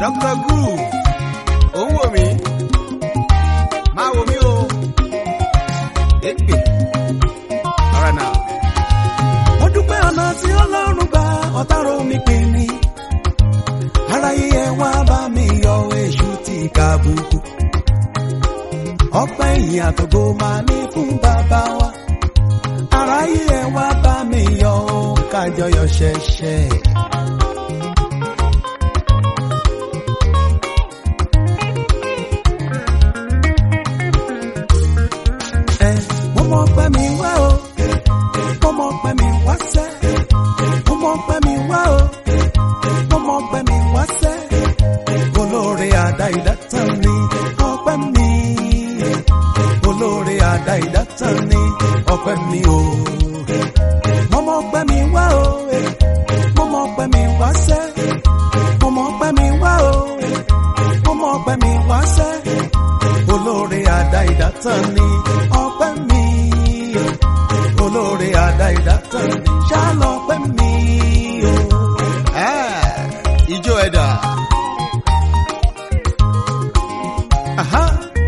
Dr. Groove ó ń wò mí máa wò mí o èpè ọ̀rọ̀ náà. mo dúpẹ́ ọ̀nà tí ọlọ́run gba ọ̀tárò mi pè mí aráyé ẹ wá bá mi yọ èṣù tí kàbùkù ọpẹ́ ìyìn àtògo máa ní fún bàbá wa aráyé ẹ wá bá mi yọ kájọyọ̀ ṣẹ̀ṣẹ̀. ẹ mo mọ pẹ́ mi wá o mo mọ pẹ́ mi wá sẹ́ mo mọ pẹ́ mi wá o mo mọ pẹ́ mi wá sẹ́ olóore àdá ìdátàn ni ọpẹ́ mi olóore àdá ìdátàn ni ọpẹ́ mi o mo mọ pẹ́ mi wá o mo mọ pẹ́ mi wá sẹ́ mo mọ pẹ́ mi wá o mo mọ pẹ́ mi wá sẹ́ olóore àdá ìdátàn ni ọpẹ́ mi olóore àdá ìdátàn ni ṣálọpẹ́ mi o. Ah, ijó ẹ̀dà Aha.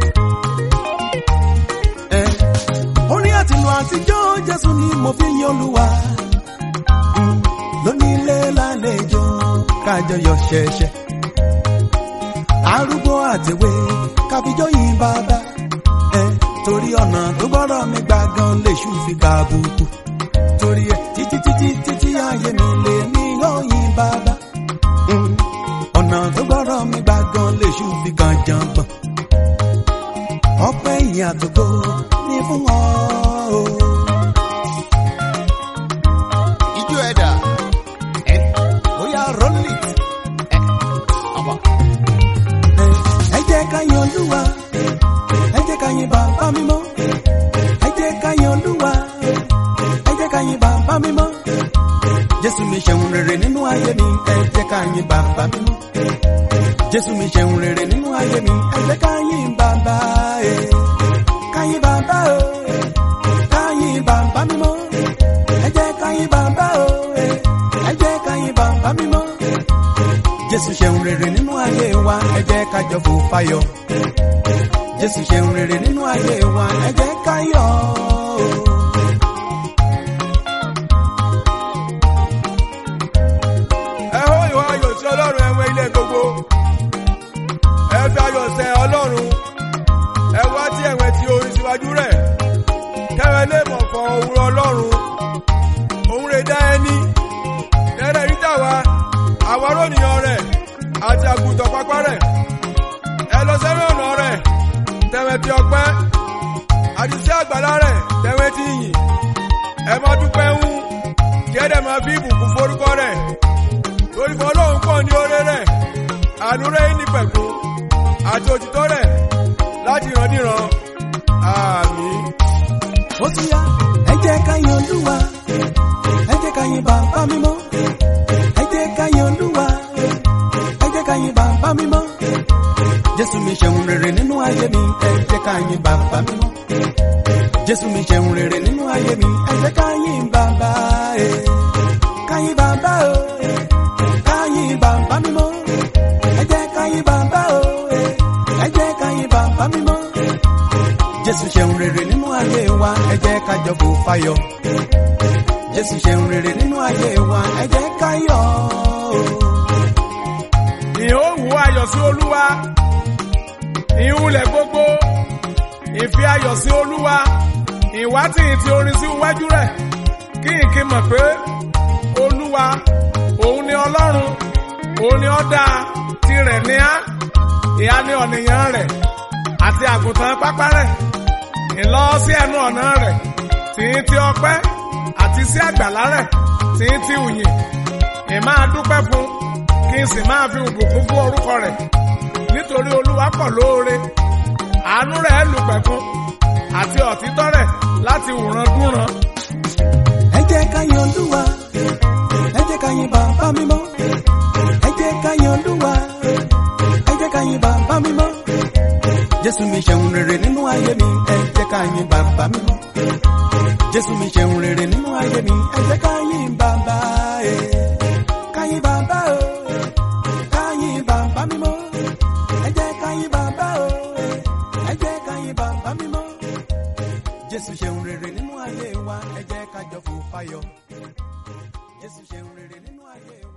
Ẹ, orin àtìlù àtijọ́ Jésù ni mo fi yin Olúwa Mm, lónílé lálejò kájọyọ̀ ṣẹ̀ṣẹ̀ arúgbó àtẹ̀wé káfíjọ́ yìn bàbá ẹ torí ọ̀nà tó gbọ́dọ̀ mi gbà gan lèṣù fi kàbùkù torí ẹ títí títí títí ayé mi lè ní yọ̀yìn bàbá Mm, ọ̀nà tó gbọ́dọ̀ mi gbà gan lèṣù fi kàn jàngbọ̀n ọpẹ́ ìyìn àtògo ní fún ọ o. ijó ẹ̀dà ẹ̀ bóyá rọ́lì ẹ̀ ọ̀bọ̀. ẹ jẹ́ ká yin olúwa ẹ jẹ́ ká yin bàbá mímọ́ ẹ jẹ́ ká yin olúwa ẹ jẹ́ ká yin bàbá mímọ́ jésù mi ṣeun rere nínú ayé mi ẹ jẹ́ ká yin bàbá mímọ́ jésù mi ṣeun rere nínú ayé mi ẹ jẹ́ ká yin bàbá ẹ ká yin bàbá o ká yin bàbá mímọ́ ẹ jẹ́ ká yin bàbá o ẹ jẹ́ ká yin bàbá mímọ́ jésù ṣeun rere nínú ayé wa ẹ jẹ́ ká jọ fò fáyọ̀ jésù ṣeun rere nínú ayé wa ẹ jẹ́ ká yọ̀ ẹ hó ìwọ ayọ̀ sí ọlọ́run ẹ̀wọ̀n ilé gbogbo ẹ fi ayọ̀ sẹ ọlọ́run ẹ wá tí ẹ̀wẹ̀ tí orin síwájú rẹ̀ kẹrẹ lè mọ̀ fọ òwúrọ̀ ọlọ́run òun rè dá ẹni tẹ́rẹ̀ rí tàwa àwa rònìyàn rẹ̀ àti àgùntàn pápá rẹ̀ ẹ lọ sẹ́rẹ̀ ọ̀nà rẹ̀ tẹ̀wẹ̀ tí ọpẹ́ àti sí àgbàlá rẹ̀ tẹ̀wẹ̀ tí yìn ẹ máa dúpẹ́ ń kí ẹ dẹ̀ máa fi ìbùkún forúkọ rẹ̀ torí fún ọlọ́run pọ̀ ní oore rẹ̀ àánú rẹ̀ ní pẹ̀kún àti òtítọ́ rẹ̀ láti ìrandíran àmín. ó ti yá ẹ jẹ́ ká yin olúwa ẹ jẹ́ ká yin bàbá mímọ́ ẹ jẹ́ ká yin olúwa ẹ jẹ́ ká yin bàbá mímọ́ jésù mi ṣeun rere nínú ayé mi ẹ jẹ́ ká yin bàbá mímọ́ jésù mi ṣeun rere nínú ayé mi ẹ jẹ́ ká yin bàbá ẹ ká yin bàbá o ká yin bàbá mímọ́ ẹ jẹ́ ká yin bàbá o ẹ jẹ́ ká yin bàbá mímọ́ jésù ṣeun rere nínú ayé wa ẹ jẹ́ ká jọ fò fáyọ̀ jésù ṣeun rere nínú ayé wa ẹ jẹ́ ká yọ̀ ìhóhùn ayọ̀ sí olúwa ìhùlẹ̀ gbogbo ìfi ayọ̀ sí olúwa ìwátì ti orin sí iwájú rẹ̀ kí n kí mọ̀ pé olúwa òun ni ọlọ́run òun ni ọ̀dà tirẹ̀ ní á ìhà ní ọ̀nìyàn rẹ̀ àti àgùntàn pápá rẹ̀ ìlọ sí ẹnu ọ̀nà rẹ̀ tí ń ti ọpẹ́ àti sí àgbàlá rẹ̀ tí ń ti ùyìn ìmáa dúpẹ́ fún kí n sì máa fi ìbùkún fún orúkọ rẹ̀ nítorí olúwa pọ̀ lóore àánú rẹ̀ lù pẹ̀kun àti òtítọ́ rẹ̀ láti wùrán dúnran. ẹ jẹ́ ká yin olúwa ẹ jẹ́ ká yin bàbá mímọ́ ẹ jẹ́ ká yin olúwa ẹ jẹ́ ká yin bàbá mímọ́ jésù mi ṣeun rere nínú ayé mi ẹ jẹ́ ká yin bàbá mímọ́ jésù mi ṣeun rere nínú ayé mi ẹ jẹ́ ká yin bàbá ẹ ká yin bàbá o ká yin bàbá mímọ́ nínú ayé wa ẹ jẹ́ ká jọ fò fáyọ̀ jésù ṣeun rere nínú ayé wa.